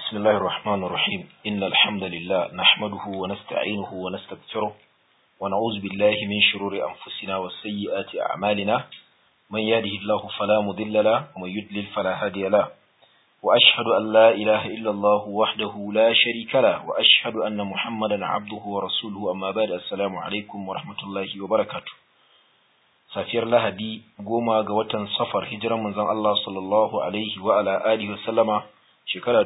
بسم الله الرحمن الرحيم إن الحمد لله نحمده ونستعينه ونستغفره ونعوذ بالله من شرور أنفسنا وسيئات أعمالنا من يهده الله فلا مضل له ومن يضلل فلا هادي له وأشهد أن لا إله إلا الله وحده لا شريك له وأشهد أن محمدا عبده ورسوله أما بعد السلام عليكم ورحمة الله وبركاته safiyar lahadi goma ga watan safar hijiran manzon Allah sallallahu alaihi wa ala alihi wasallama shekara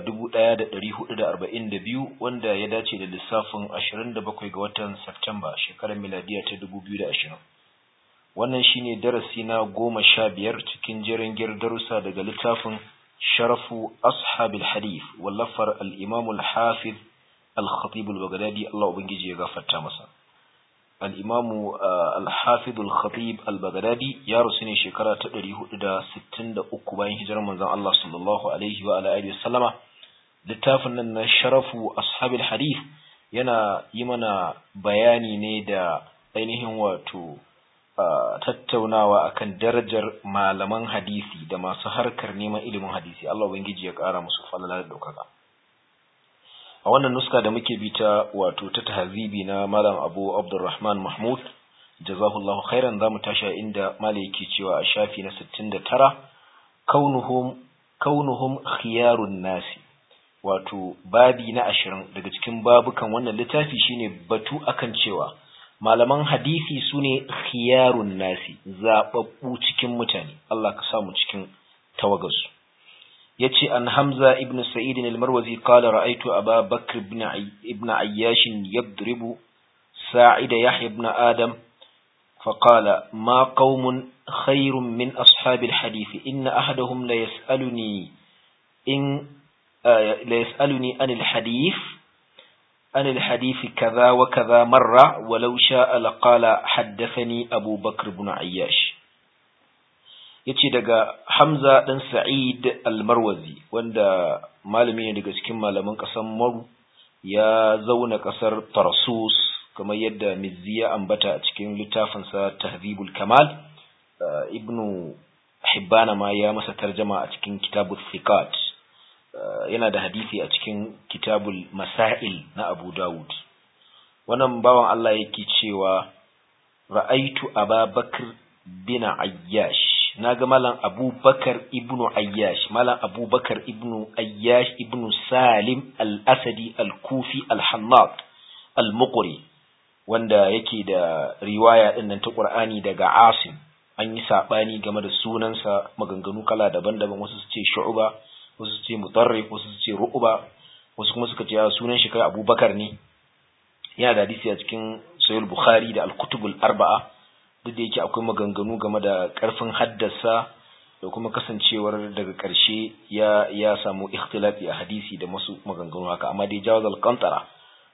1442 wanda ya dace da lissafin 27 ga watan Septemba shekarar miladiya ta 2020 wannan shine darasi na goma sha biyar cikin jerin darussa daga littafin sharafu ashabil hadith wallafar al-imam al-hafiz al-khatib al-baghdadi Allah ubangiji ya gafarta masa al'imamu al-hafidul khatib al-baghdadi ya rusu ne shekara ta 463 bayan hijirar manzon Allah sallallahu alaihi wa alihi wasallama littafin nan na sharafu ashabil hadith yana yi mana bayani ne da ainihin wato tattaunawa akan darajar malaman hadisi da masu harkar neman ilimin hadisi Allah ubangiji ya kara musu falala da daukaka a wannan nuska da muke bi ta wato ta tahzibi na malam abu abdurrahman mahmud jazahullahu khairan zamu tashi inda malai yake cewa a shafi na 69 kaunuhum kaunuhum khiyarun nasi wato babi na 20 daga cikin babukan wannan littafi shine batu akan cewa malaman hadisi sune khiyarun nasi zababbu cikin mutane Allah ka samu cikin tawagarsu yace an Hamza ibn Sa'id al-Marwazi qala ra'aytu Aba Bakr ibn ibn Ayyash yadribu Sa'id Yahya ibn Adam فقال ما قوم خير من أصحاب الحديث إن أحدهم ليسألني إن ليسألني عن الحديث عن الحديث كذا وكذا مرة ولو شاء لقال حدثني أبو بكر بن عياش yace daga Hamza dan Sa'id al-Marwazi wanda malami ne daga cikin malaman ƙasar Maru ya zauna ƙasar Tarsus kamar yadda Mizzi ya ambata a cikin littafin sa Tahzibul Kamal Ibn Hibban ma ya masa tarjama a cikin Kitabul Thiqat yana da hadisi a cikin Kitabul Masail na Abu Dawud wannan bawan Allah yake cewa ra'aitu Ababakar bin Ayyash na ga malam abubakar ibnu ayyash malam abubakar ibnu ayyash ibnu salim al-asadi al-kufi al-hannat al-muqri wanda yake da riwaya din nan ta qur'ani daga asim an yi sabani game da sunansa maganganu kala daban-daban wasu su ce shu'ba wasu su ce mutarrif wasu su ce ru'ba wasu kuma suka ce sunan shi kai abubakar ne yana da hadisi a cikin sahih bukhari da al-kutubul arba'a duk da yake akwai maganganu game da ƙarfin haddasa da kuma kasancewar daga ƙarshe ya ya samu ikhtilafi a hadisi da masu maganganu haka amma dai jawaz al-qantara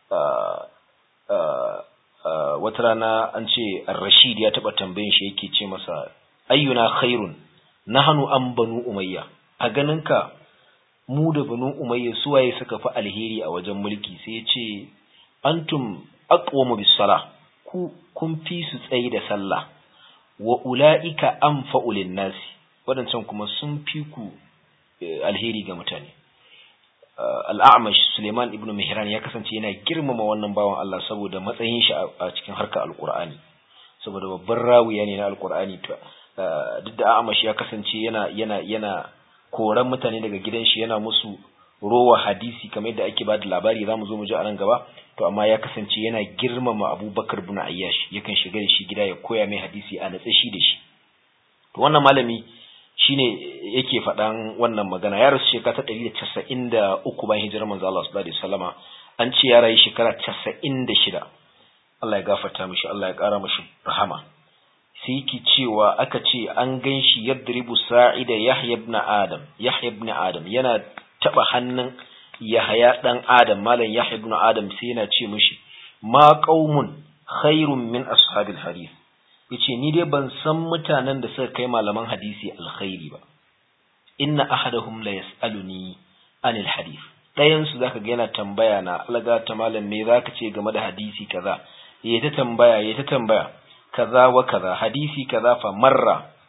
wata rana an ce ar-rashid ya taba tambayin shi yake ce masa ayyuna khairun nahnu an banu umayya a ganinka mu da banu umayya suwaye suka fi alheri a wajen mulki sai ya ce antum aqwamu bis-salah ku kun fi su tsayi da sallah wa ula'ika an fa'ulin nasi waɗancan kuma sun fi ku alheri ga mutane al'amash suleiman ibn mihran ya kasance yana girmama wannan bawan Allah saboda matsayin shi a cikin harkar alkur'ani saboda babban rawiya ne na alkur'ani duk da amash ya kasance yana yana yana koran mutane daga gidan shi yana musu rowa hadisi kamar yadda ake bada labari zamu zo mu ji a nan gaba to amma ya kasance yana girmama Abubakar bin Ayyash yakan shiga da shi gida ya koya mai hadisi a natsa shi da shi to wannan malami shine yake faɗan wannan magana ya rasu shekara ta 193 bayan hijirar manzo Allah sallallahu alaihi wasallama an ce ya rayu shekara 96 Allah ya gafarta mishi Allah ya ƙara mishi rahama sai yake cewa aka ce an ganshi yadribu sa'ida Yahya ibn Adam Yahya ibn Adam yana taba hannun Yahaya dan Adam malam Yahya ibn Adam sai yana ce mishi ma qaumun khairun min ashabil hadith yace ni dai ban san mutanen da suka kai malaman hadisi alkhairi ba inna ahadahum la yasaluni anil hadith dayan su zaka ga yana tambaya na alga ta malam me zaka ce game da hadisi kaza yayi ta tambaya yayi ta tambaya kaza wa kaza hadisi kaza fa marra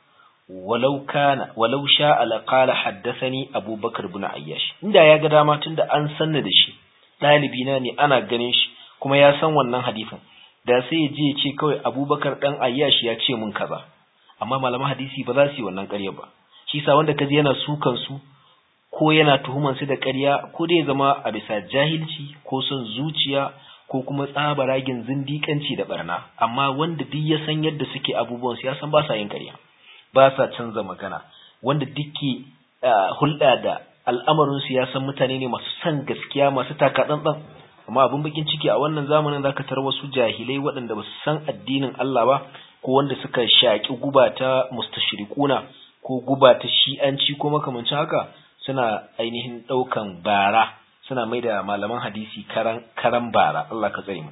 walau kana walau sha'a la qala haddathani abubakar ibn ayyash inda ya ga dama tunda an sanna da shi dalibi na ne ana ganin shi kuma ya san wannan hadisin da sai ya je ya ce kawai abubakar dan ayyash ya ce mun kaza amma malaman hadisi ba za su yi wannan ƙarya ba shi sa wanda kaji yana sukan su ko yana tuhuman su da ƙarya ko dai zama a bisa jahilci ko son zuciya ko kuma tsabaragin zindiƙanci da barna amma wanda duk ya san yadda suke abubuwan su ya san ba sa yin ƙarya ba sa canza magana wanda duke hulɗa da al'amarin su ya san mutane ne masu san gaskiya masu taka tsantsan amma abin bakin ciki a wannan zamanin zaka tar wasu jahilai waɗanda ba su san addinin Allah ba ko wanda suka shaƙi guba ta mustashriquna ko guba ta shi'anci ko makamancin haka suna ainihin ɗaukan bara suna mai da malaman hadisi karan karan bara Allah ka tsare mu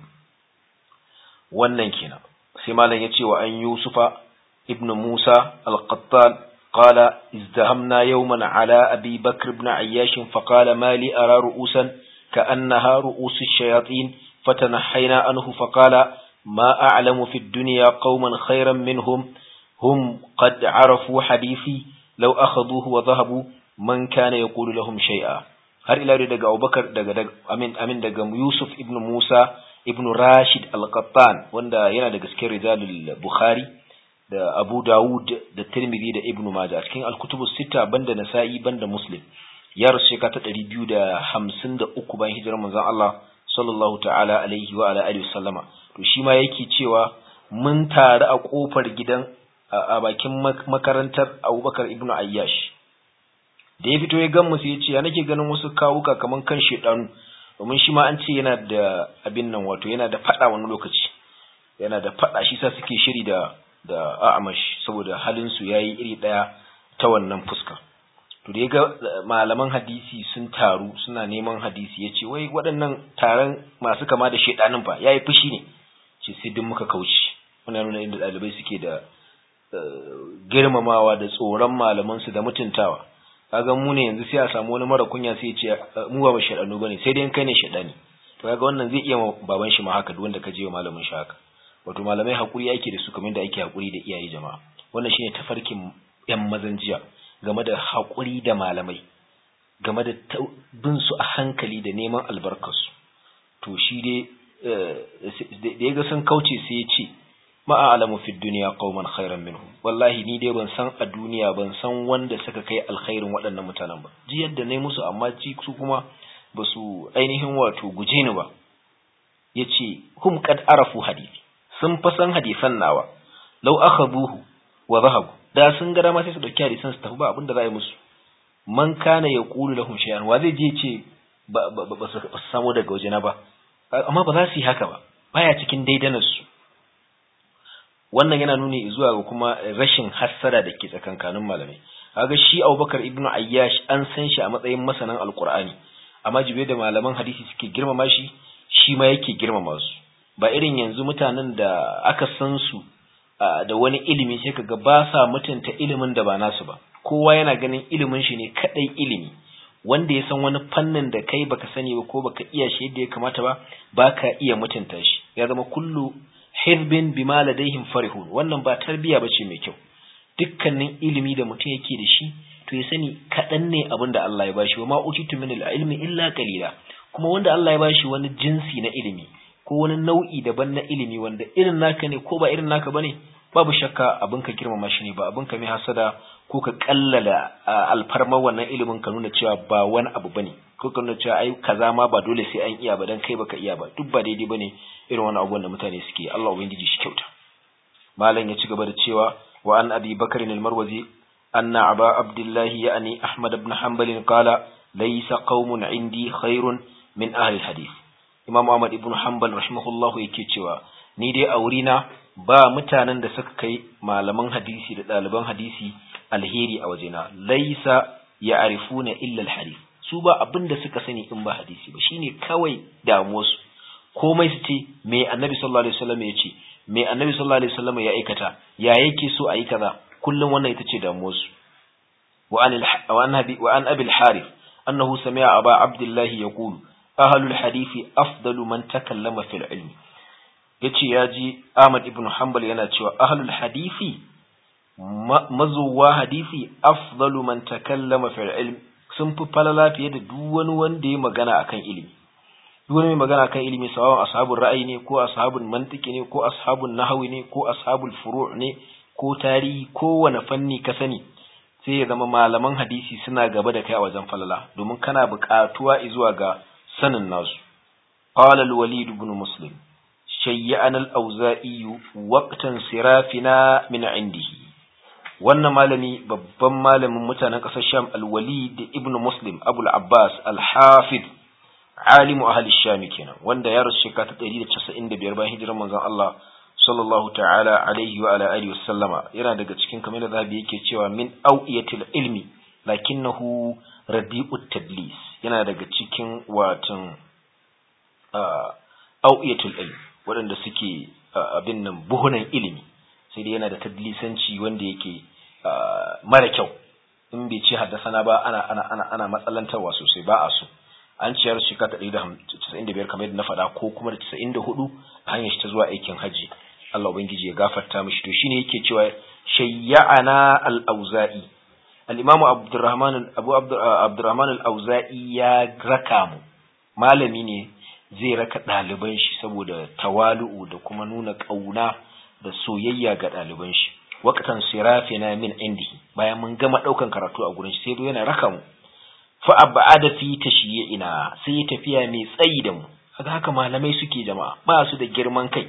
wannan kenan sai malam ya ce wa an yusufa ibnu musa al-qattan qala izdahamna yawman ala abi bakr ibn ayyash fa qala ma li ara ru'usan كأنها رؤوس الشياطين فتنحينا عنه فقال ما أعلم في الدنيا قوما خيرا منهم هم قد عرفوا حديثي لو أخذوه وذهبوا من كان يقول لهم شيئا har ila daga Abubakar daga amin amin daga Yusuf ibn Musa ibn Rashid al-Qattan wanda yana daga cikin rijalul Bukhari da Abu Dawud da Tirmidhi da Ibn Majah cikin al-kutubus sita banda Nasa'i banda Muslim ya rasu shekara ta ɗari biyu da hamsin da uku bayan hijirar manzon Allah sallallahu ta'ala alaihi wa ala alihi sallama to shi ma yake cewa mun taru a kofar gidan a bakin makarantar Abubakar ibnu Ayyash da ya fito ya gan mu sai ya ce ya nake ganin wasu kawuka kaman kan shedanu domin shi ma an ce yana da abin nan wato yana da fada wani lokaci yana da fada shi sa suke shiri da da a'amash saboda halin su yayi iri daya ta wannan fuska to da ya ga malaman hadisi sun taru suna neman hadisi ya ce wai waɗannan taron masu kama da shaidanin fa ya yi fushi ne ce sai duk muka kauce muna nuna inda ɗalibai suke da girmamawa da tsoron malamansu da mutuntawa kaga mu ne yanzu sai a samu wani mara kunya sai ya ce mu ba shaidanu bane sai dai kai ne shaidani to kaga wannan zai iya baban shi ma haka duk wanda ka je wa malamin shi haka wato malamai hakuri yake da su kamar da ake hakuri da iyaye jama'a wannan shine tafarkin yan mazan jiya game da haƙuri da malamai game da bin su a hankali da neman albarkarsu to shi dai da ya ga sun kauce sai ya ce ma'alamu fi duniya qauman khairan minhum wallahi ni dai ban san a duniya ban san wanda suka kai alkhairin waɗannan mutanen ba ji yadda nayi musu amma ji su kuma ba su ainihin wato guje ni ba yace hum qad arafu hadisi sun fa san hadisan nawa law akhadhuhu wa dhahabu da sun ga dama sai su dauki hadisan su tafi ba abinda za a yi musu man kana ya qulu lahum shay'an wa zai je ce ba ba su samu daga wajena ba amma ba za su yi haka ba baya cikin daidanar su wannan yana nuni zuwa ga kuma rashin hassara da ke tsakankanin malamai kaga shi Abubakar ibn Ayyash an san shi a matsayin masanan alqur'ani amma jibe da malaman hadisi suke girmama shi shi ma yake girmama su ba irin yanzu mutanen da aka san su da wani ilimi sai kaga ba sa mutunta ilimin da ba nasu ba kowa yana ganin ilimin shi ne kadai ilimi wanda ya san wani fannin da kai baka sani ba ko baka iya shi yadda ya kamata ba baka iya mutunta shi ya zama kullu hirbin bima ladaihim farihun wannan ba tarbiya bace mai kyau dukkanin ilimi da mutum yake da shi to ya sani kaɗan ne abin da Allah ya bashi wa ma utitu min ilmi illa qalila kuma wanda Allah ya bashi wani jinsi na ilimi ko wani nau'i daban na ilimi wanda irin naka ne ko ba irin naka bane babu shakka abin ka girmama shi ne ba abin ka mai hasada ko ka kallala alfarmar wannan ilimin ka nuna cewa ba wani abu bane ko ka nuna cewa ai kaza ma ba dole sai an iya ba dan kai baka iya ba duk ba daidai bane irin wani abubuwan da mutane suke Allah ubangiji shi kyauta malam ya ci gaba da cewa wa an abi bakr al-marwazi anna aba abdullah ya'ni ahmad ibn hanbal qala laysa qaumun indi khairun min ahli al-hadith imam ahmad ibn hanbal rahimahullah yake cewa ni dai a wurina ba mutanen da suka kai malaman hadisi da ɗaliban hadisi alheri a wajena laisa ya arifuna illa alhadith su ba abin da suka sani in ba hadisi ba shine kawai damuwarsu komai su ce me annabi sallallahu alaihi wasallam ya ce me annabi sallallahu alaihi wasallam ya aikata ya yake so a yi kaza kullum wannan ita ce damuwarsu wa an wa an abi wa an abi al-harith annahu sami'a aba abdullah yaqulu ahlul hadisi afdalu man takallama fil ilmi yace ya ji Ahmad ibn Hanbal yana cewa ahlul hadisi mazuwa hadisi afdalu man takallama fil ilm sun fi falala fiye da duk wani wanda ya magana akan ilimi duk wani mai magana akan ilimi sawawan ashabul ra'ayi ne ko ashabul mantiki ne ko ashabul nahwi ne ko ashabul furu' ne ko tarihi ko wani fanni ka sani sai ya zama malaman hadisi suna gaba da kai a wajen falala domin kana buƙatuwa zuwa ga sanin nasu qala al-walid ibn muslim shayya'ana al-auza'i waqtan sirafina min indihi wannan malami babban malamin mutanen ƙasar Sham al-Walid ibn Muslim Abu al-Abbas al-Hafid alimu ahli Sham kenan wanda ya rasu shekara ta 195 bayan hijirar manzon Allah sallallahu ta'ala alaihi wa ala alihi wasallama yana daga cikin kamar da zabi yake cewa min awiyatil ilmi lakinnahu radi'ut tadlis yana daga cikin watan awiyatul ilmi waɗanda suke abin nan buhunan ilimi sai dai yana da tadlisanci wanda yake mara kyau in bai ce haddasana ba ana ana ana ana matsalantarwa sosai ba a so an ciyar shi ka ɗari da casa'in da biyar kamar yadda na faɗa ko kuma da casa'in da hudu hanyar shi ta zuwa aikin hajji Allah ubangiji ya gafarta mishi to shine yake cewa shayya'ana al-auza'i al-imamu abdurrahman abu abdurrahman al-auza'i ya raka mu malami ne zai raka ɗaliban shi saboda tawalu'u da kuma nuna ƙauna da soyayya ga ɗaliban shi waqtan sirafina min indihi bayan mun gama ɗaukan karatu a gurin shi sai zo yana raka mu fa abada fi tashyi'ina sai ya tafiya mai tsayi da mu kaga haka malamai suke jama'a ba su da girman kai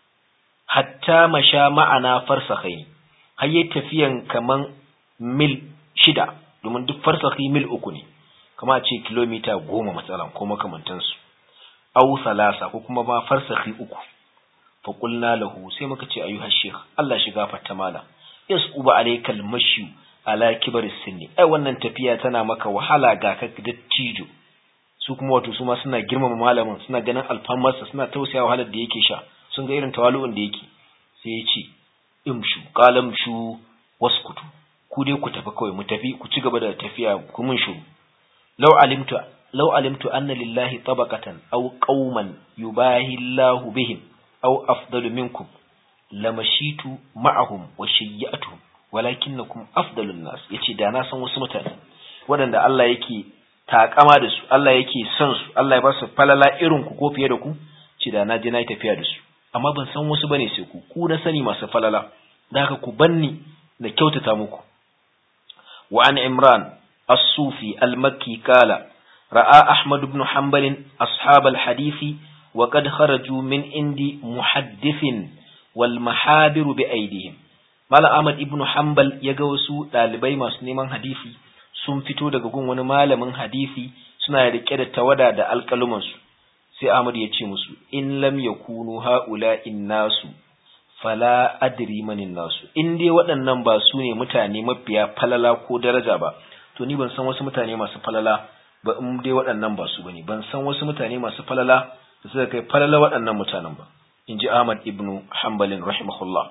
hatta masha ma'ana farsakhaini har yayi tafiyan kaman mil shida domin duk farsakhi mil uku ne kama a ce kilomita goma matsalan ko makamantansu au salasa ko kuma ma farsakhi uku fa qulna lahu sai muka ce ayyuha sheikh Allah shi gafarta mala yasuba alaykal mashi ala kibar sinni ai wannan tafiya tana maka wahala ga ka dattijo su kuma wato su ma suna girmama malamin suna ganin alfamarsa suna tausaya wahalar da yake sha sun ga irin tawalu'un da yake sai ya ce imshu qalam shu waskutu ku dai ku tafi kawai mu tafi ku ci gaba da tafiya ku mun shuru law alimtu law alimtu anna lillahi tabaqatan aw qauman yubahi Allahu bihim aw afdalu minkum lamashitu ma'ahum wa shayyatuhum walakinnakum afdalun nas yace da na san wasu mutane waɗanda Allah yake takama da su Allah yake son su Allah ya ba su falala irin ku ko fiye da ku ce da na je na yi tafiya da su amma ban san wasu bane sai ku ku na sani masu falala da haka ku banni da kyautata muku wa an imran as-sufi al-makki kala ra'a ahmad ibn hanbal ashab al-hadisi wa qad kharaju min indi muhaddithin wal mahabiru bi aydihim Malam Ahmad ibn Hanbal ya ga wasu ɗalibai masu neman hadisi sun fito daga gun wani malamin hadisi suna rike da tawada da alƙalumansu. Sai Ahmad ya ce musu, In lam yakunu ha'ula nasu, fala adri manin nasu. In dai waɗannan ba su ne mutane mafiya falala ko daraja ba, to ni ban san wasu mutane masu falala ba in dai waɗannan ba su bane. Ban san wasu mutane masu falala da suka kai falala waɗannan mutanen ba. In ji Ahmad ibn Hanbalin rahimahullah.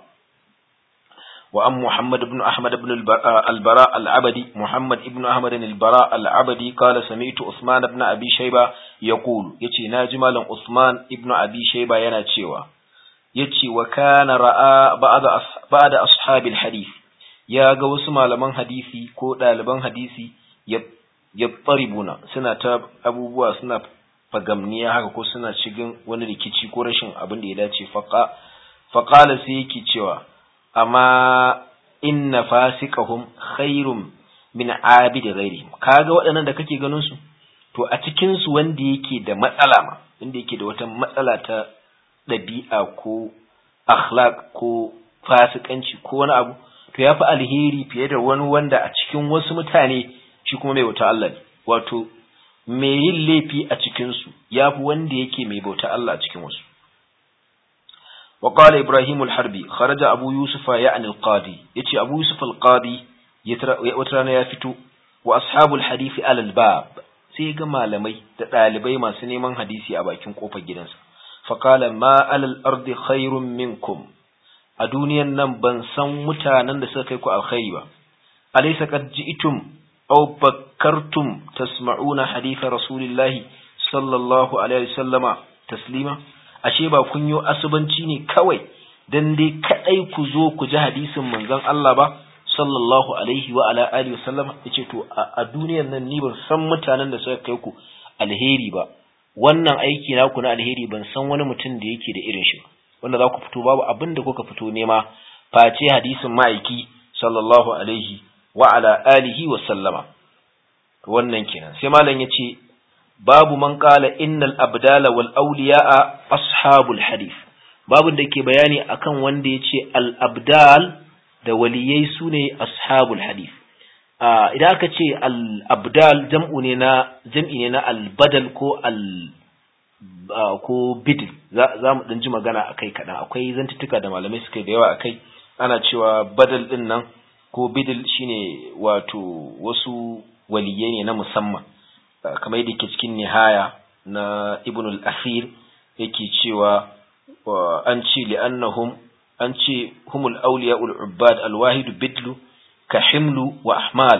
وأم محمد بن أحمد بن البراء العبدي محمد بن أحمد البراء العبدي قال سمعت عثمان بن أبي شيبة يقول يتي ناجمال عثمان بن أبي شيبة يناتشيوا يتي وكان رأى بعض بعض أصحاب الحديث يا جوس malaman hadisi ko ɗaliban hadisi yattaribuna suna ta abubuwa suna fagamniya haka ko suna cikin wani rikici ko rashin abin da ya dace faqa faqala sai yake cewa amma inna fasiqahum khairum min abid ghairihim kaga waɗannan da kake ganin su to a cikin su wanda yake da matsala ma wanda yake da wata matsala ta ɗabi'a ko akhlaq ko fasikanci ko wani abu to yafi alheri fiye da wani wanda a cikin wasu mutane shi kuma mai bauta Allah ne wato mai yin laifi a cikin su yafi wanda yake mai bauta Allah a cikin wasu وقال إبراهيم الحربي خرج أبو يوسف يعني القاضي يتي أبو يوسف القاضي وترانا يفتو وأصحاب الحديث على الباب سيغا مالمي تطالبي ما سنيمان حديثي أباكين قوفا جدنسا فقال ما على الأرض خير منكم أدونيا نمبن سمتا نندسكيكو الخير أليس قد جئتم أو بكرتم تسمعون حديث رسول الله صلى الله عليه وسلم تسليما ashe ba kun yi asubanci ne kawai dan dai kadai ku zo ku ji hadisin manzon Allah ba sallallahu alaihi wa ala alihi wa sallam yace to a duniyar nan ni ban san mutanen da suka kai ku alheri ba wannan aiki naku na alheri ban san wani mutum da yake da irin shi wanda za ku fito babu abin da kuka fito nema face hadisin ma'aiki sallallahu alaihi wa ala alihi wa sallama wannan kenan sai malam yace babu man qala innal abdala wal awliya'a ashabul hadith babu da ke bayani akan wanda yace al abdal da waliyai sune ashabul hadith idan aka ce al abdal jam'u ne na jam'i ne na al badal ko al ko bidil za mu dan ji magana akai kadan akwai zantuttuka da malamai suka da yawa akai ana cewa badal din nan ko bidil shine wato wasu waliyai ne na musamman kamar yadda ke cikin nihaya na ibn al-akhir yake cewa an ce li'annahum an ce humul awliya ul-ubbad al-wahid bidlu ka himlu wa ahmal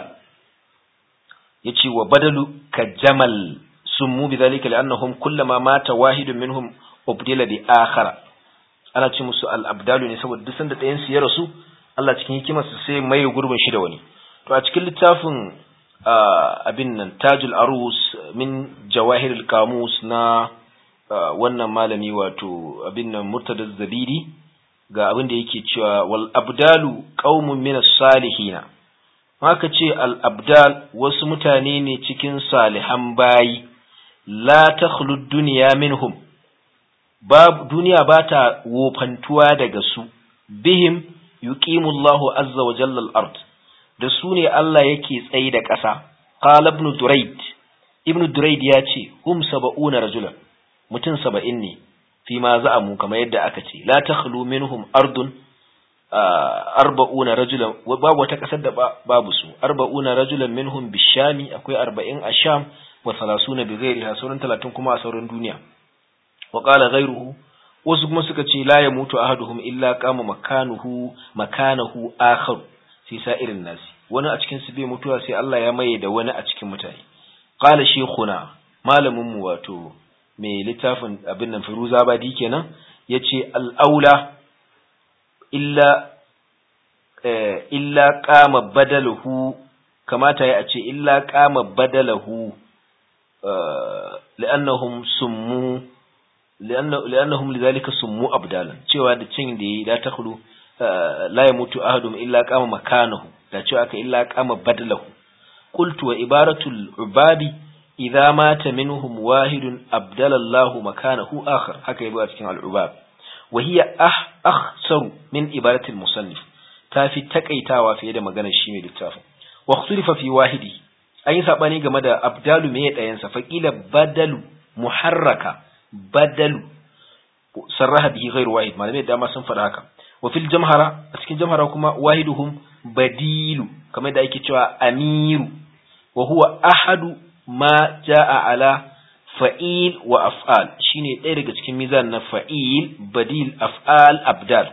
yace wa badalu ka jamal summu bidhalika li'annahum kullama mata wahidun minhum ubdila bi akhara ana ce musu al-abdalu ne saboda duk sanda ɗayan su ya rasu Allah cikin hikimarsa sai mai gurbin shi da wani to a cikin littafin abin nan tajul arus min jawahirul kamus na wannan malami wato abin nan murtada zabiri ga abin da yake cewa wal abdalu qaumun min salihina haka ce al abdal wasu mutane ne cikin salihan bayi la takhlu dunya minhum bab duniya bata wofantuwa daga su bihim yuqimullahu azza wa jalla al-ard da su ne Allah yake tsayi da ƙasa qala ibn durayd ibn durayd ya ce hum sab'una rajulan mutum saba'in ne fi ma za'amu kamar yadda aka ce la takhlu minhum ardun arba'una rajulan babu wata ƙasar da babu su arba'una rajulan minhum bishami akwai arba'in a sham wa salasuna bi ghairiha sauran talatin kuma a sauran duniya wa qala ghayruhu wasu kuma suka ce la yamutu ahaduhum illa qama makanuhu makanahu akhar sai sa irin nasi wani a cikin su bai mutuwa sai Allah ya maye da wani a cikin mutane qala shaykhuna malamin mu wato mai littafin abin nan Firuza Badi kenan yace al-aula illa eh, illa qama badalahu kamata ya ce illa qama badalahu li'annahum summu li'annahum lidhalika summu abdalan cewa da cin da yi da takhlu la yamutu ahadum illa qama makanahu da cewa aka illa qama badalahu qultu wa ibaratul ubadi idza mata minhum wahidun abdala Allah makanahu akhar haka yabo a cikin al-ubab wa hiya ah akhsaru min ibaratil musannif tafi takaitawa fiye da maganar shi mai littafin wa ikhtalifa fi wahidi an yi sabani game da abdalu me dayan sa faqila badalu muharraka badalu sarraha bihi ghairu wahid malamai da dama sun faɗa haka wa fil jamhara a cikin jamhara kuma wahiduhum badilu kamar da ake cewa amiru wa huwa ahadu ma jaa ala fa'il wa af'al shine ɗaya daga cikin mizan na fa'il badil af'al abdal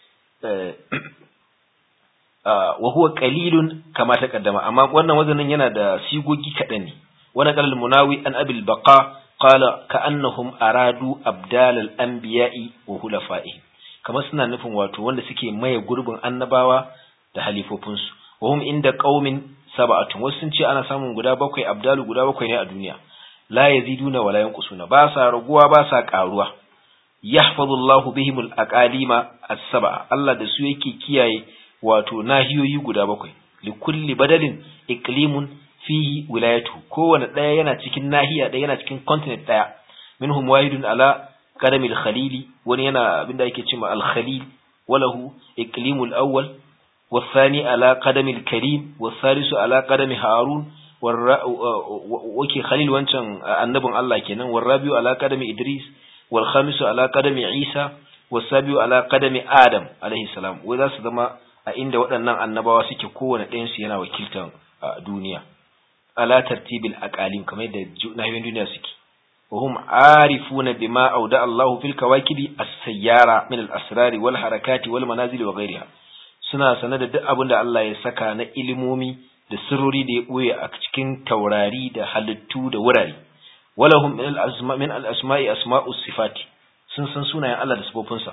wa huwa qalilun kama taqaddama amma wannan wazanin yana da sigogi kaɗan ne wani qalal munawi an abil baqa qala ka'annahum aradu abdal al anbiya'i wa hulafa'ihim kamar suna nufin wato wanda suke maye gurbin annabawa da halifofinsu wa hum inda qaumin sab'atun wasu sun ce ana samun guda bakwai abdalu guda bakwai ne a duniya la yaziduna wala yanqusuna ba sa raguwa ba sa karuwa yahfazullahu bihimul aqalima as-sab'a Allah da su yake kiyaye wato nahiyoyi guda bakwai likulli badalin iqlimun fihi wilayatu kowane daya yana cikin nahiya daya yana cikin continent daya minhum wahidun ala qadamil khalili wani yana abinda yake cewa al-khalil walahu iqlimul awwal والثاني على قدم الكريم والثالث على قدم هارون وكي خليل وانشان النبي الله كينا والرابع على قدم إدريس والخامس على قدم عيسى والسابع على قدم آدم عليه السلام وإذا سدما عند waɗannan annabawa suke kowane ɗayan su yana wakiltar duniya ala tartibil aqalim kamar yadda nahiyoyin duniya suke wa hum arifuna bima auda Allahu fil kawakibi as-sayyara min al-asrari wal harakati wal manazil wa ghayriha suna sane da duk abin da Allah ya saka na ilimomi da sirrori da ya ɓoye a cikin taurari da halittu da wurare walahum min al-asma min al-asma'i asma'u sifati sun san sunayen Allah da sifofinsa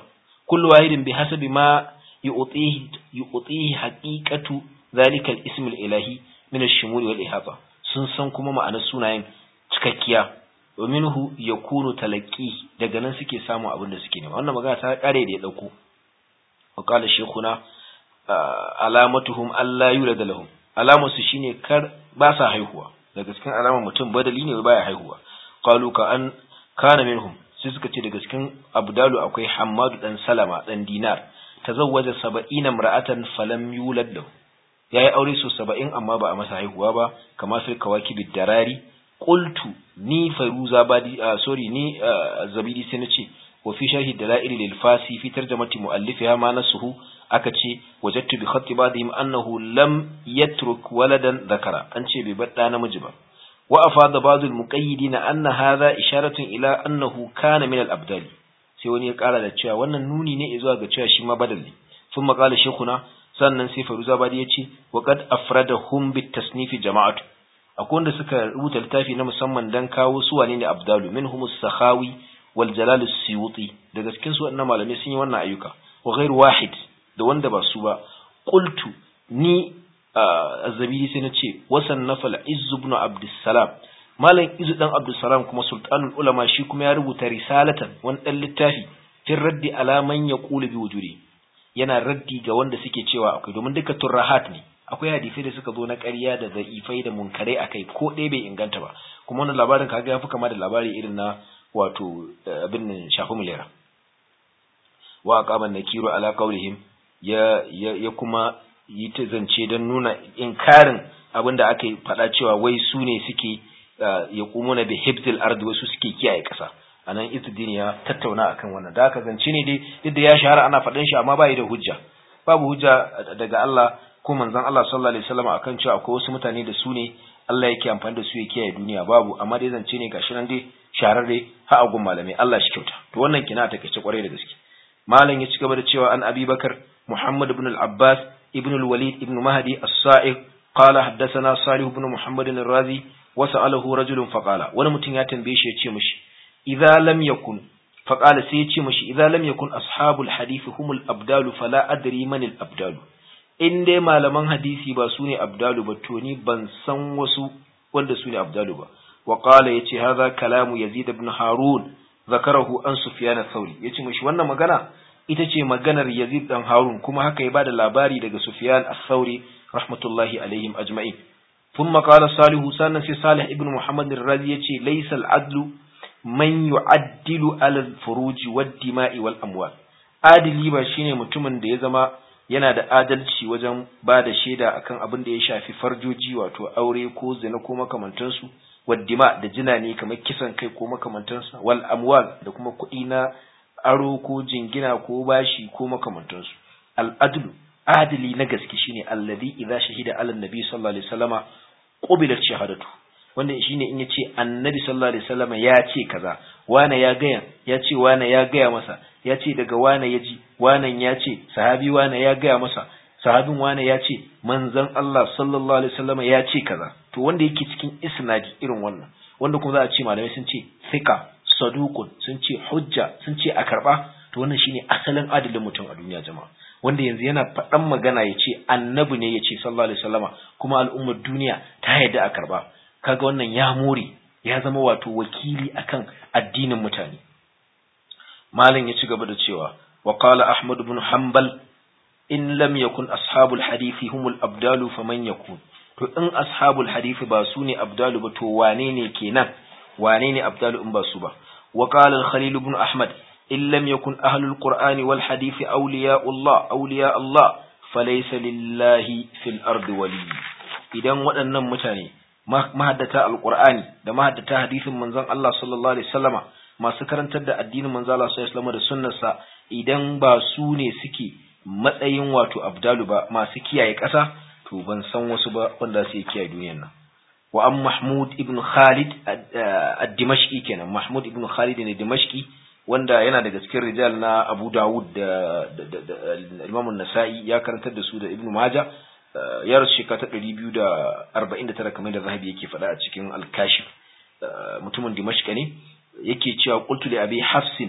kullu wahidin bi hasabi ma yu'tihi yu'tihi haqiqatu zalika al-ism al-ilahi min ash-shumul wal ihata sun san kuma ma'anar sunayen cikakkiya dominhu yakunu talaqi daga nan suke samu abin da suke nema wannan magana ta kare da ya dauko wa qala shaykhuna alamatuhum alla yulad lahum alamarsu shine kar ba sa haihuwa daga cikin alamar mutum badali ne baya haihuwa qalu ka an kana minhum sai suka ce daga cikin abdalu akwai hammadu dan salama dan dinar tazawwaja saba'ina imra'atan falam yulad lahu yayi aure su 70 amma ba a masa haihuwa ba kamar fil kawakibid darari qultu ni faruza badi sorry ni zabidi sai nace wa fi sharhi dalail lil fasi fi tarjamati muallifiha ma nasuhu aka ce wajattu bi khatti ba'dihim annahu lam yatruk waladan dhakara an ce bai bar namiji ba wa afada ba'd al muqayyidina anna hadha isharatun ila annahu kana min al abdali sai wani ya kara da cewa wannan nuni ne zuwa ga cewa shi ma badal ne sun makala shekuna sannan sai faruza badi ya ce wa qad afradahum bit tasnif jama'atu akwai wanda suka rubuta littafi na musamman dan kawo su wane ne abdalu minhum as-sakhawi wal jalal as-suyuti daga cikin su wannan malamai sun yi wannan ayyuka wa ghairu wahid da wanda ba su ba qultu ni az-zabidi sai nace wasan nafal izz ibn abdussalam malam izu dan abdussalam kuma sultanul ulama shi kuma ya rubuta risalatan wani dan littafi fin raddi ala man yaqulu bi wujudi yana raddi ga wanda suke cewa akwai domin duka turrahat ne akwai hadisai da suka zo na ƙarya da za'ifai da munkarai akai ko ɗaya bai inganta ba kuma wannan labarin kaga ya fi kama da labari irin na wato abin nan shafi milera wa aqaman nakiru ala qawlihim ya ya kuma yi ta zance don nuna inkarin abin da aka faɗa cewa wai su ne suke ya kumuna bi hibzil ardi wasu suke kiyaye ƙasa anan izudin ya tattauna akan wannan da aka zance ne dai duk da ya shahara ana faɗin shi amma bai da hujja babu hujja daga Allah ko manzon Allah sallallahu alaihi wasallam akan cewa akwai wasu mutane da su ne Allah yake amfani da su ya kiyaye duniya babu amma dai zance ne gashi nan dai shahararre ha a gun malamai Allah shi kyauta to wannan kina ta kace kwarai da gaske malam ya ci gaba da cewa an Abi Bakar Muhammad ibn al-Abbas ibn al-Walid ibn Mahdi as-Sa'iq قال حدثنا صالح بن محمد الرازي وسأله رجل فقال wani mutum ya tambaye shi ya ce mishi idza lam yakun faqala sai ya ce mishi idza lam yakun ashabul hadith humul abdalu fala adri man al abdalu in dai malaman hadisi ba su ne abdalu ba to ni ban san wasu wanda su ne abdalu ba wa qala yace hadha kalamu yazid ibn harun zakarahu an sufyan ath-thawri yace mishi wannan magana ita ce maganar yazid dan harun kuma haka ya bada labari daga sufyan ath-thawri rahmatullahi alaihim ajma'in ثم قال صالح سنة صالح ابن محمد الرازي يتي ليس العدل من يعدل على الفروج والدماء والأموال adili ba shine mutumin da ya zama yana da adalci wajen ba da shaida akan abin da ya shafi farjoji wato aure ko zina ko makamantansu waddima da jina ne kamar kisan kai ko makamantansa wal amwal da kuma kuɗi na aro ko jingina ko bashi ko makamantansu al adlu adili na gaske shine alladhi idza shahida ala nabi sallallahu alaihi wasallama qubilat shahadatu wanda shine in yace annabi sallallahu alaihi wasallama ya ce kaza wane ya gaya ya ce wane ya gaya masa ya ce daga wane ya ji wanan ya ce sahabi wane ya gaya masa sahabin wane ya ce manzon Allah sallallahu alaihi wasallama ya ce kaza to wanda yake cikin isnadi irin wannan wanda kuma za a ce malamai sun ce thika saduqun sun ce hujja sun ce a karba to wannan shine asalin adalin mutum a duniya jama'a wanda yanzu yana faɗan magana ya ce annabi ne ya ce sallallahu alaihi wasallama kuma al'ummar duniya ta yarda a karba kaga wannan ya more ya zama wato wakili akan addinin mutane malam ya ci gaba da cewa wa qala ahmad ibn hanbal in lam yakun ashabul hadisi humul abdalu faman yakun to in ashabul hadisi ba su ne abdalu ba to wane ne kenan wane ne abdalu in ba su ba wa qala al-khalil ibn ahmad in lam yakun ahlul qur'ani wal hadisi awliya'ullah awliya Allah falaysa lillahi fil ardi wali idan waɗannan mutane mahaddata alqur'ani da mahaddata hadisin manzon Allah sallallahu alaihi wasallama masu karantar da addinin manzon Allah sallallahu alaihi wasallama da sunnarsa idan ba su ne suke matsayin wato abdalu ba masu kiyaye ƙasa to ban san wasu ba wanda su kiyaye duniyar nan wa an mahmud ibn khalid ad-dimashqi kenan mahmud ibn khalid ne dimashqi wanda yana daga cikin rijal na abu dawud da imam an-nasa'i ya karantar da su da ibn majah ya rasu shekara ta ɗari biyu da arba'in da tara kamar da zahabi yake faɗa a cikin alkashif mutumin dimashka ne yake cewa qultu li abi hafsin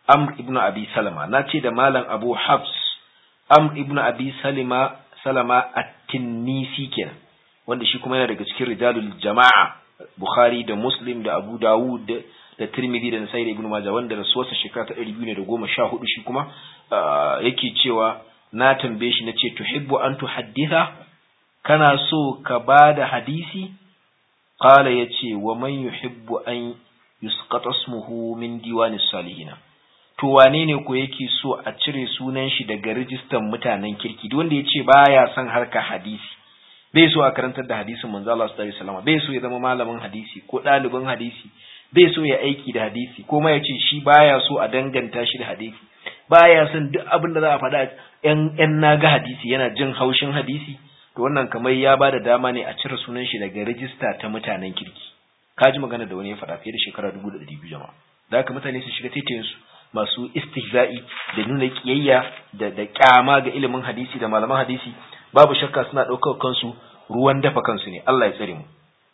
amr ibn abi salama na ce da malam abu hafs amr ibn abi salima salama at-tinnisi kenan wanda shi kuma yana daga cikin rijalul jama'a bukhari da muslim da abu dawud da tirmidhi da nasai da ibn majah wanda rasuwarsa shekara ta 214 shi kuma yake cewa na tambaye shi nace tuhibbu an tuhadditha kana so ka bada hadisi qala yace wa man yuhibbu an yusqata ismuhu min diwanis salihin to wane ne ko yake so a cire sunan shi daga rijistan mutanen kirki duk wanda yace baya son harka hadisi bai so a karantar da hadisin manzo Allah sallallahu alaihi wasallam bai so ya zama malamin hadisi ko ɗalibin hadisi bai so ya aiki da hadisi ko ma yace shi baya so a danganta shi da hadisi baya son duk abin da za a faɗa yan yan naga hadisi yana jin haushin hadisi to wannan kamar ya bada dama ne a cire sunan shi daga rijista ta mutanen kirki kaji magana da wani ya faɗa fiye da shekara dubu da ɗari biyu jama'a da haka mutane su shiga taitayin su masu istihza'i da nuna kiyayya da da kyama ga ilimin hadisi da malaman hadisi babu shakka suna ɗaukar kansu ruwan dafa kansu ne Allah ya tsare mu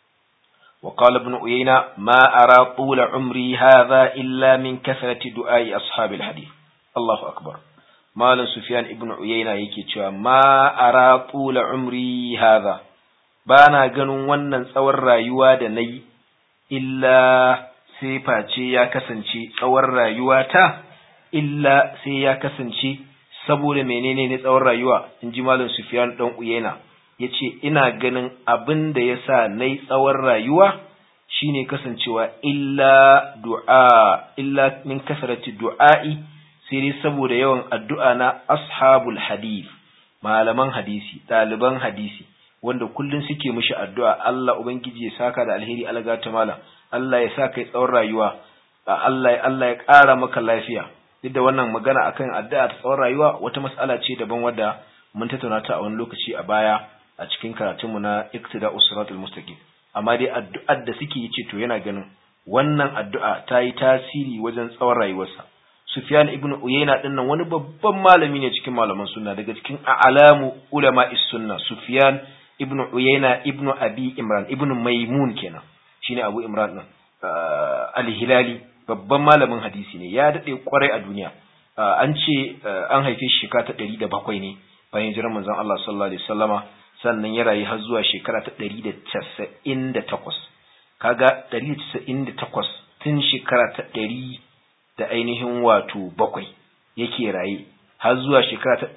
وقال ابن عيينة ما أرى طول عمري هذا إلا من كثرة دعاء أصحاب الحديث الله أكبر مال سفيان ابن عيينة يكي ما أرى طول عمري هذا بانا ganin wannan tsawon rayuwa da nayi illa sai face ya kasance tsawon rayuwata illa sai ya kasance saboda menene ne tsawon rayuwa in ji malam Sufyan dan Uyena yace ina ganin abin da yasa nayi tsawon rayuwa shine kasancewa illa du'a illa min kasrati du'a'i sai dai saboda yawan addu'a na ashabul hadith malaman hadisi ɗaliban hadisi wanda kullun suke mishi addu'a Allah ubangiji ya saka da alheri alga ta malam Allah ya sa kai tsawon rayuwa Allah Allah ya ƙara maka lafiya duk da wannan magana akan addu'a ta tsawon rayuwa wata mas'ala ce daban wadda mun tattauna ta a wani lokaci a baya a cikin karatunmu na iktida usratul mustaqim amma dai addu'ar da suke yi ce to yana ganin wannan addu'a ta yi tasiri wajen tsawon rayuwarsa Sufyan ibn Uyayna din nan wani babban malami ne cikin malaman sunna daga cikin a'lamu ulama sunna Sufyan ibn Uyayna ibn Abi Imran ibn Maimun kenan shine Abu Imran din al-Hilali babban malamin hadisi ne ya dade kwarai a duniya an ce an haife shi shekara ta 107 ne bayan jiran manzon Allah sallallahu alaihi wasallama sannan ya rayu har zuwa shekara ta 198 kaga 198 tun shekara ta 100 da ainihin wato bakwai yake raye har zuwa shekara ta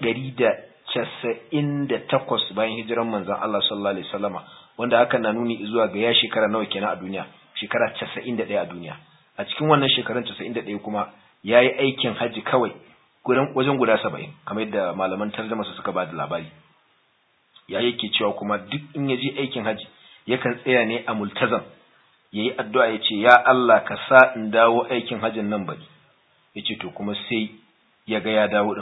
198 bayan hijiran manzon Allah sallallahu alaihi wasallama wanda hakan na nuni zuwa ga ya shekara nawa kenan a duniya shekara 91 a duniya a cikin wannan shekarun 91 kuma yayi aikin haji kawai gudan wajen guda 70 kamar yadda malaman tarjuma su suka ba da labari ya yake cewa kuma duk in ya je aikin haji yakan tsaya ne a multazam yayi addu'a ya ce ya Allah ka sa in dawo aikin hajin nan bari yace to kuma sai ya ga ya dawo din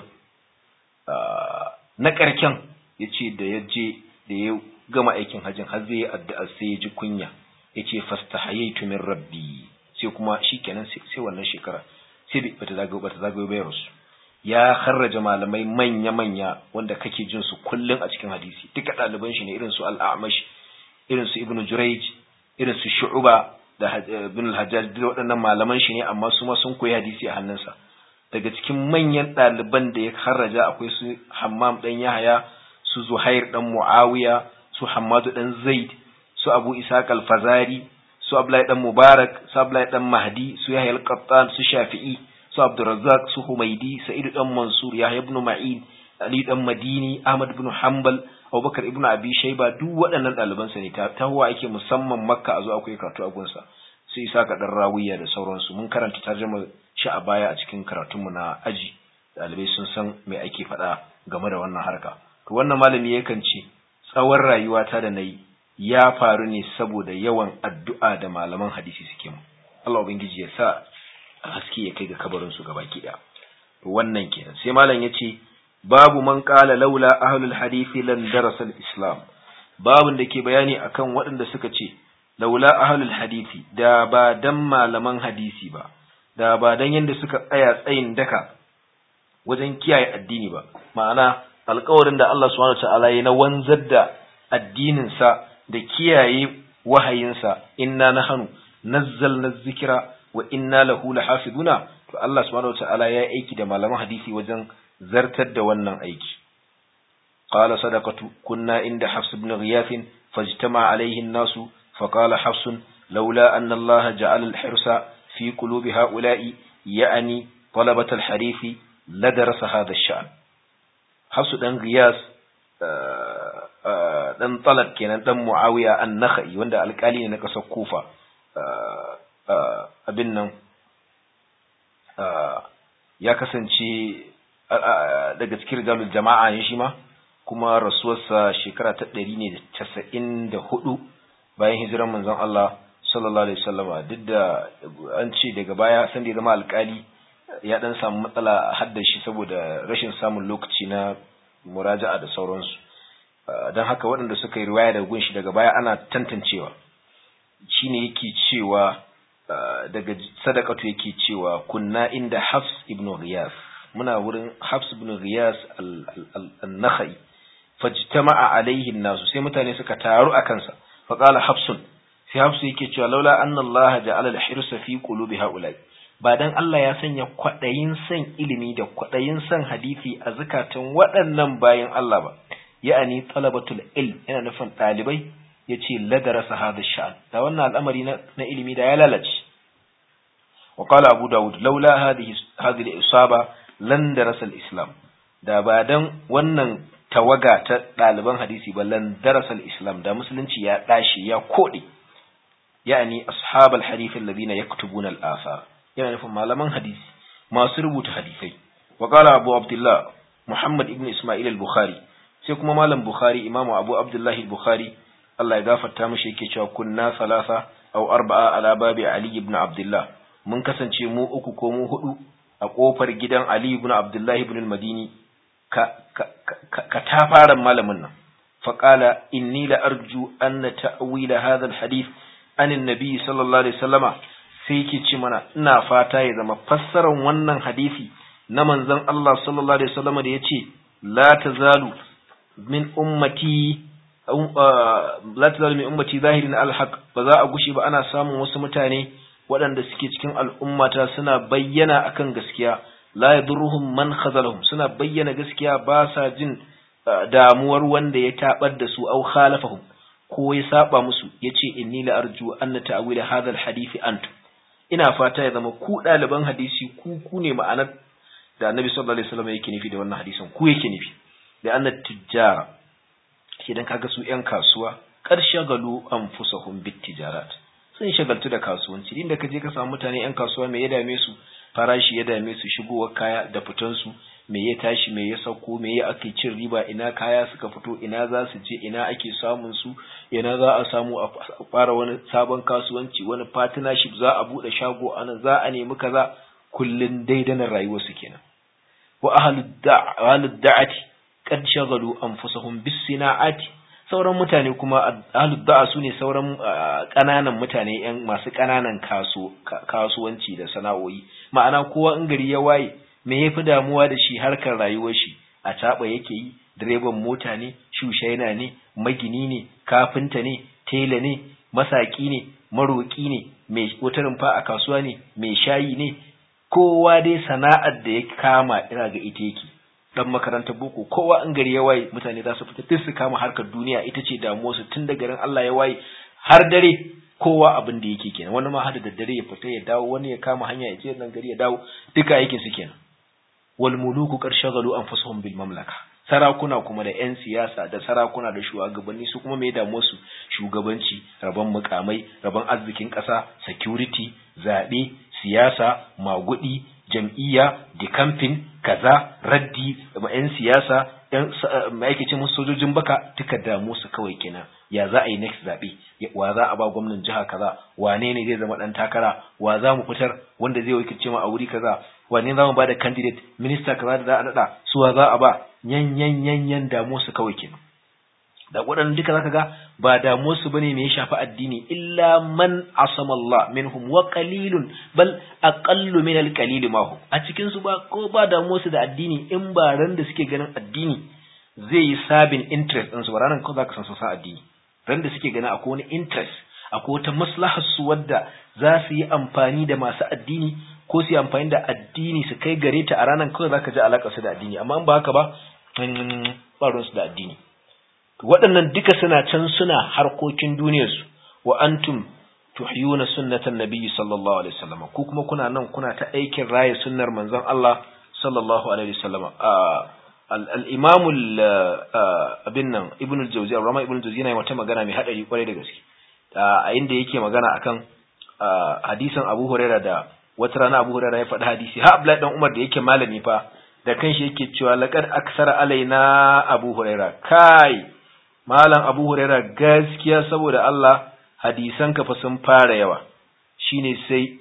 na karken yace da ya je da ya gama aikin hajin har zai yi addu'a sai ya ji kunya yace fastahayaitu min rabbi sai kuma shikenan sai wannan shekara sai bata zagayo bata zagayo bayar su ya kharraja malamai manya-manya wanda kake jin su kullun a cikin hadisi duka ɗaliban shi ne irin su al-A'mash irin su Ibn Jurayj irin su Shu'ba da Ibn al-Hajjaj duk waɗannan malaman shi ne amma su ma sun koyi hadisi a hannunsa daga cikin manyan ɗaliban da ya kharraja akwai su Hammam dan Yahaya su Zuhair dan Muawiya su Hammadu dan Zaid su Abu Ishaq al-Fazari su Abdullahi dan Mubarak su Abdullahi dan Mahdi su Yahya al-Qattan su Shafi'i su Abdurrazzaq su Humaidi Sa'id dan Mansur Yahya ibn Ma'in Ali dan Madini Ahmad ibn Hanbal Abubakar ibn Abi Shayba duk waɗannan ɗaliban sa ne ta tahuwa ake musamman Makka a zo akwai karatu a gunsa su isa ka dan rawiya da sauransu mun karanta tarjuma shi a baya a cikin karatunmu na aji ɗalibai sun san me ake faɗa game da wannan harka to wannan malami yakan ce tsawon rayuwata da nayi ya faru ne saboda yawan addu'a da malaman hadisi suke mu Allah ubangiji ya sa haske ya kai ga kabarin su gabaki daya wannan kenan sai malam yace babu man qala laula ahlul hadisi lan darasa islam babun da ke bayani akan waɗanda suka ce laula ahlul hadisi da ba dan malaman hadisi ba da ba dan yanda suka tsaya tsayin daka wajen kiyaye addini ba ma'ana alƙawarin da Allah subhanahu wataala ya na wanzar da addinin sa da kiyaye wahayinsa inna nahnu nazzalna dhikra wa inna lahu lahafizuna to Allah subhanahu wataala ya aiki da malaman hadisi wajen zartar da wannan aiki qala sadaqatu kunna inda hafs ibn ghiyath fajtama alayhi an-nas فقال حفص لولا أن الله جعل الحرص في قلوب هؤلاء يعني طلبة الحديث لدرس هذا الشأن حفص دان غياس dan talat kenan dan muawiya an-nakhai wanda alkali ne na kasar kufa abin nan ya kasance daga cikin rijalul jama'a ne shi ma kuma rasuwarsa shekara ta ɗari ne da casa'in da hudu bayan hijiran manzon Allah sallallahu alaihi wasallama duk da an ce daga baya san da ya zama alkali ya dan samu matsala a haddan shi saboda rashin samun lokaci na muraja'a da sauransu don haka waɗanda suka yi riwaya daga gunshi daga baya ana tantancewa shine yake cewa daga sadaqatu yake cewa kunna inda Hafs ibn Riyas muna wurin Hafs ibn Riyas al-Nakhai fajtama'a alaihi nasu sai mutane suka taru a kansa fa qala Hafsun sai Hafsu yake cewa laula anna Allah ja'ala al-hirsa fi qulubi haula'i ba dan Allah ya sanya kwadayin san ilimi da kwadayin san hadisi a zakatan waɗannan bayan Allah ba ya'ani talabatul ilm yana nufin ɗalibai yace ladarasa hada sha'an da wannan al'amari na, na ilimi da ya lalace wa qala abu daud laula hadhihi hadhihi al-isaba lan darasa al-islam da ba dan wannan tawaga ta ɗaliban hadisi ba lan darasa al-islam da musulunci ya dashi ya kode yani ashab al-hadith alladhina yaktubuna al-athar yana nufin malaman hadisi masu rubuta hadisai wa qala abu abdullah muhammad ibn isma'il al-bukhari sai kuma malam bukhari imamu abu abdullahi al-bukhari Allah ya gafarta mishi yake cewa kunna salasa aw arba'a ala babi Ali ibn Abdullah mun kasance mu uku ko mu hudu a kofar gidan Ali ibn Abdullah ibn al-Madini ka ka, ka, ka tafaran malamin nan fa qala inni la arju anna ta'wila hadha al-hadith an an-nabi sallallahu alaihi wasallama sai yake ce mana ina fata ya zama fassarar wannan hadisi na manzon Allah sallallahu alaihi wasallama da yace la tazalu min ummati la tazalu min ummati zahirin alhaq ba za a gushi ba ana samun wasu mutane waɗanda suke cikin al'ummata suna bayyana akan gaskiya la yadurruhum man khazalahum suna bayyana gaskiya ba sa jin damuwar wanda ya tabar da su au khalafahum ko ya saba musu yace inni la arju anna ta'wil hadha alhadith antum ina fata ya zama ku ɗaliban hadisi ku ku ne ma'anar da annabi sallallahu alaihi wasallam yake nufi da wannan hadisin ku yake nufi da anna tijjara idan kaga su ƴan kasuwa kar shagalu anfusahum bit tijarat sun shagaltu da kasuwanci inda kaje ka samu mutane ƴan kasuwa me ya dame su farashi ya dame su shigowar kaya da fitan su me ya tashi me ya sauko me ya ake cin riba ina kaya suka fito ina za su je ina ake samun su ina za a samu a fara wani sabon kasuwanci wani partnership za a bude shago anan za a nemi kaza kullun daidanar rayuwar su kenan wa ahlud da'ati kad shagalu anfusahum bis sina'ati sauran mutane kuma ahlud da'a sune sauran kananan mutane yan masu kananan kaso kasuwanci da sana'o'i ma'ana kowa in gari ya waye me yafi damuwa da shi harkar rayuwar shi a taba yake yi direban mota ne shushaina ne magini ne kafinta ne tela ne masaki ne maroki ne mai wata rumfa a kasuwa ne mai shayi ne kowa dai sana'ar da ya kama ina ga ita yake dan makarantar boko kowa in gari ya waye mutane za su fita duk su kama harkar duniya ita ce damuwar su tun da garin Allah ya waye har dare kowa abin da yake kenan wani ma hada da dare ya fita ya dawo wani ya kama hanya ya je nan gari ya dawo duka aikin su kenan wal muluku qad shagalu anfusuhum bil mamlaka sarakuna kuma da yan siyasa da sarakuna da shugabanni su kuma me damuwar su shugabanci rabon mukamai rabon arzikin kasa security zabe siyasa magudi jam'iyya dikamfin kaza raddi ma 'yan siyasa yan ma'aikacin musu sojojin baka duka damu su kawai kenan ya za a yi next zaɓe wa za a ba gwamnan jiha kaza wane ne zai zama ɗan takara wa za mu fitar wanda zai wakilce mu a wuri kaza wane za mu ba da candidate minista kaza da za a naɗa su wa za a ba yan yan yan yan damu su kawai kenan da waɗannan duka zaka ga ba damuwar su bane me ya shafi addini illa man asama Allah minhum wa qalilun bal aqallu min al-qalil ma hum a cikin su ba ko ba damuwar su da addini in ba ran da suke ganin addini zai yi sabin interest din su ba ranan ko zaka san su sa addini ran da suke ganin akwai wani interest akwai wata maslahar su wadda za su yi amfani da masu addini ko su yi amfani da addini su kai gare ta a ranar kawai zaka ji alaƙa su da addini amma in ba haka ba ba su da addini waɗannan duka suna can suna harkokin duniyarsu wa antum tuhyuna sunnatan nabiyyi sallallahu alaihi wasallam ku kuma kuna nan kuna ta aikin raye sunnar manzon Allah sallallahu alaihi wasallam al-imam abin nan ibn al-jawzi rama ibn al-jawzi yana wata magana mai hadari kwarai da gaske a inda yake magana akan hadisin Abu Hurairah da wata rana Abu Hurairah ya faɗi hadisi ha Abdullahi dan Umar da yake malami fa da kanshi yake cewa laqad aksara alaina Abu Hurairah kai malam Abu Hurairah gaskiya saboda Allah hadisan ka fa sun fara yawa shine sai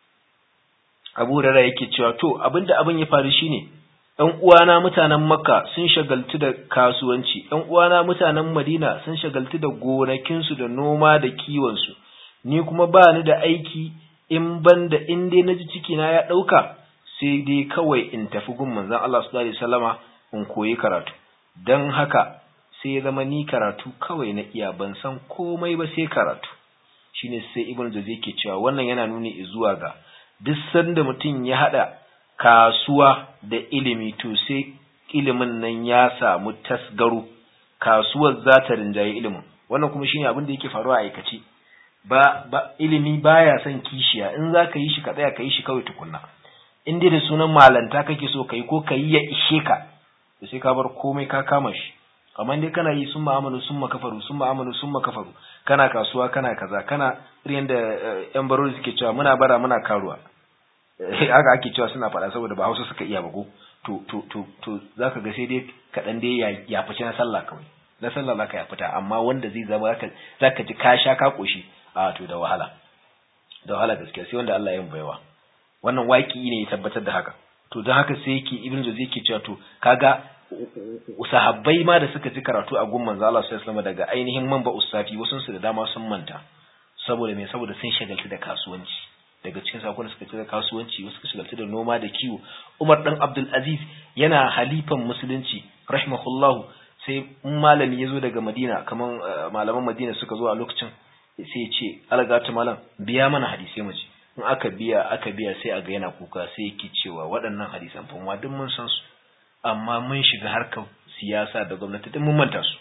Abu Hurairah yake cewa to abinda abin ya faru shine ɗan uwana mutanen Makka sun shagaltu da kasuwanci ɗan uwana mutanen Madina sun shagaltu da gonakinsu da noma da kiwon su ni kuma ba ni da aiki in ban da in dai naji ciki na ya ɗauka sai dai kawai in tafi gun manzon Allah sallallahu alaihi wasallama in koyi karatu dan haka sai ya zama ni karatu kawai na iya ban san komai ba sai karatu shine sai ibnu jazi yake cewa wannan yana nuni zuwa ga duk sanda mutum ya hada kasuwa da ilimi to sai ilimin nan ya samu tasgaro kasuwar za ta rinjaye ilimin wannan kuma shine abin da yake faruwa a aikace ba, ba ilimi baya son kishiya in za ka yi shi ka tsaya ka yi shi kawai tukunna in dai da sunan malanta kake so ka yi ko ka yi ya ishe ka da sai ka bar komai ka kama shi amma dai kana yi sun ma'amalu sun makafaru sun ma'amalu sun makafaru kana kasuwa kana kaza kana irin da yan barori suke cewa muna bara muna karuwa haka ake cewa suna faɗa saboda ba hausa suka iya ba ko to to to to zaka ga sai dai kaɗan dai ya fice na sallah kawai na sallah zaka ya fita amma wanda zai zama zaka zaka ji ka sha ka koshi a to da wahala da wahala gaskiya sai wanda Allah ya yi baiwa wannan waki ne ya tabbatar da haka to don haka sai yake ibn Jawzi yake cewa to kaga sahabbai ma da suka ji karatu a gun manzo Allah sallallahu alaihi daga ainihin manba usafi wasu su da dama sun manta saboda me saboda sun shagaltu da kasuwanci daga cikin sakon suka ci da kasuwanci wasu suka shagaltu da noma da kiwo Umar dan Abdul Aziz yana halifan musulunci rahimahullahu sai malami ya zo daga Madina kaman malaman Madina suka zo a lokacin sai ya ce algata malam biya mana hadisi mu ji in aka biya aka biya sai a ga yana kuka sai yake cewa waɗannan hadisan fa mu duk mun san su amma mun shiga harkar siyasa da gwamnati duk mun manta su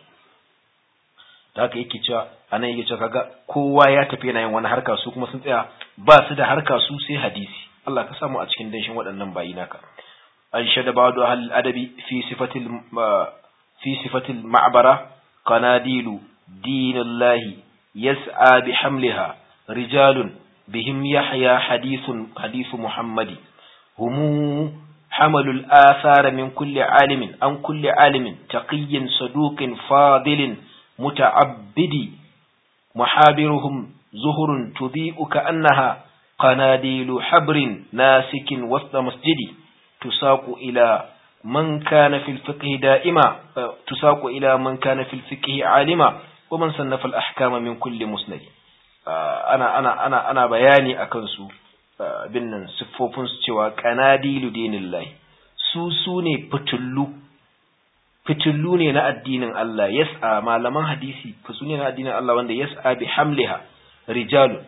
da haka yake cewa anan yake cewa kaga kowa ya tafi yana yin wani harka su kuma sun tsaya ba su da harka su sai hadisi Allah ka samu a cikin danshin waɗannan bayi naka an shada ba'du ahli adabi fi sifatil fi sifatil ma'bara qanadilu dinillahi yas'a bihamliha rijalun bihim yahya hadithun hadithu muhammadi humu حملوا الآثار من كل عالم عن كل عالم تقي صدوق فاضل متعبد محابرهم زهر تضيء كأنها قناديل حبر ناسك وسط مسجد تساق إلى من كان في الفقه دائما تساق إلى من كان في الفقه عالما ومن صنف الأحكام من كل مسند أنا أنا أنا أنا بياني أكنسو bin nan siffofinsu cewa kanadilu dinillahi su su ne fitullu fitullu ne na addinin Allah yas'a malaman hadisi fitu ne na addinin Allah wanda yas'a bi hamliha rijalu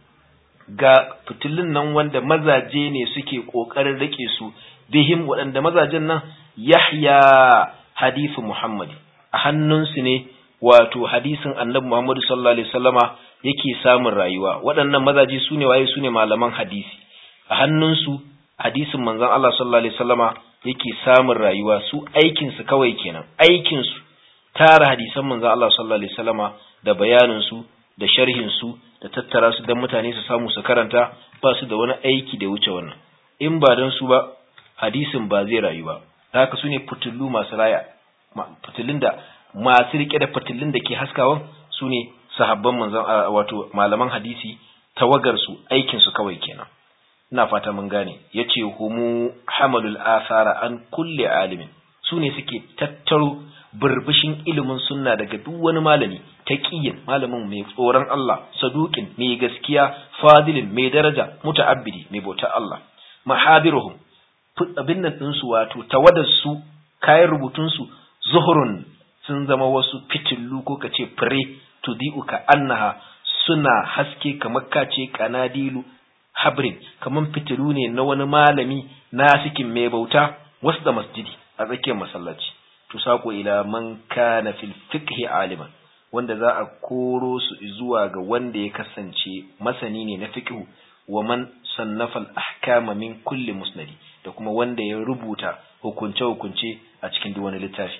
ga fitullun nan wanda mazaje ne suke kokarin rike su bihim waɗanda mazajen nan yahya hadithu muhammadi a hannunsu ne wato hadisin annabi muhammadu sallallahu alaihi wasallama yake samun rayuwa waɗannan mazaje su ne waye su ne malaman hadisi a hannunsu hadisin manzon Allah sallallahu alaihi wasallama yake samun rayuwa su aikinsu kawai kenan aikinsu tara hadisan manzon Allah sallallahu alaihi wasallama da bayaninsu da sharhinsu da tattara su don mutane su samu su karanta ba su da wani aiki da wuce wannan in ba don su ba hadisin ba zai rayu ba haka su ne fitullu masu raya fitillun da masu rike da fitillun da ke haskawan su ne sahabban manzon wato malaman hadisi tawagar su aikin su kawai kenan ina fata mun gane yace humu hamalul athara an kulli alimin su ne suke tattaro burbushin ilimin sunna daga duk wani malami taqiyin malamin mai tsoron Allah saduqin mai gaskiya fadilin mai daraja muta'abbidi mai bauta Allah mahabiruhum abin nan din su wato tawadar su kayan rubutun su zuhurun sun zama wasu fitillu ko kace fure tudi'u ka annaha suna haske kamar kace kanadilu habrin kaman fitilu ne na wani malami nasikin mai bauta wasu da masjidi a tsakiyar masallaci tusako ila man kana fil fiqhi aliman wanda za a koro su zuwa ga wanda ya kasance masani ne na fiqhu wa man sannafa al-ahkama min kulli musnadi da kuma wanda ya rubuta hukunce hukunce a cikin duk wani littafi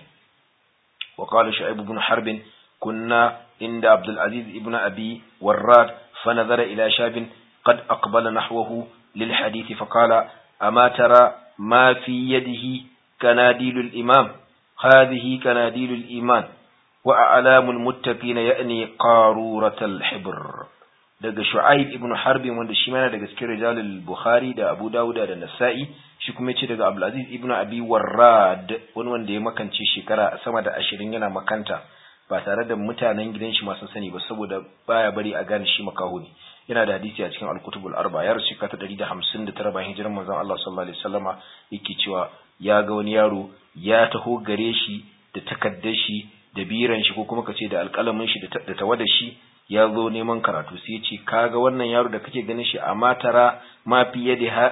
wa qala shu'aib ibn harb kunna inda abdul aziz ibn abi warrad fa nazara ila shabin qad aqbala nahwahu lil hadith fa qala ama tara ma fi yadihi kanadilul imam hadhihi kanadilul iman wa a'lamul muttaqin ya'ni qaruratal hibr daga Shu'aib ibn Harb wanda shi mana daga cikin rijalul Bukhari da Abu Dawud da Nasa'i shi kuma yace daga Abdul Aziz ibn Abi Warrad wani wanda ya makance shekara sama da 20 yana makanta ba tare da mutanen gidan shi masu sani ba saboda baya bari a gane shi makaho ne yana da hadisi a cikin Al-Kutubul Arba ya rasu kata 159 bayan hijiran manzon Allah sallallahu alaihi wasallama yake cewa ya ga wani yaro ya taho gare shi da takaddar shi da biran shi ko kuma kace da alƙalamin shi da tawadar shi ya zo neman karatu sai ya ce kaga wannan yaro da kake ganin shi a matara ma fi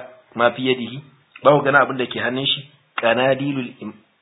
yadihi ba ku gana abin da ke hannun shi kanadilul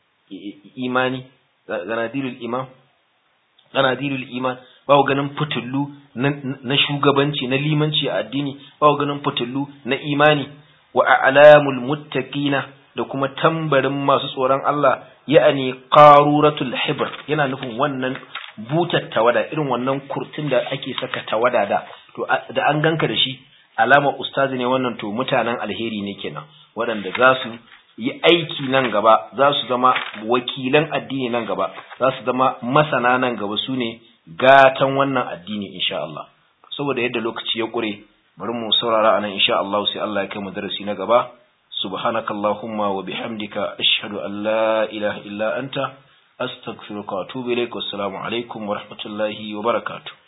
imani kanadilul iman kanadilul iman ba ku ganin fitullu na shugabanci na limanci a addini ba ku ganin fitullu na imani wa a'lamul muttaqina da kuma tambarin masu tsoron Allah ya'ani qaruratul hibr yana nufin wannan butar tawada irin wannan kurtin da ake saka tawada da to da an ganka da shi alama ustazi ne wannan to mutanen alheri ne kenan waɗanda za su yi aiki nan gaba za su zama wakilan addini nan gaba za su zama masana nan gaba su ne gatan wannan addini insha Allah saboda yadda lokaci ya ƙure bari mu saurara anan insha Allah sai Allah ya kai mu darasi na gaba subhanakallahumma wa bihamdika ashhadu an la ilaha illa anta astaghfiruka wa atubu ilaik wassalamu alaikum wa rahmatullahi wa barakatuh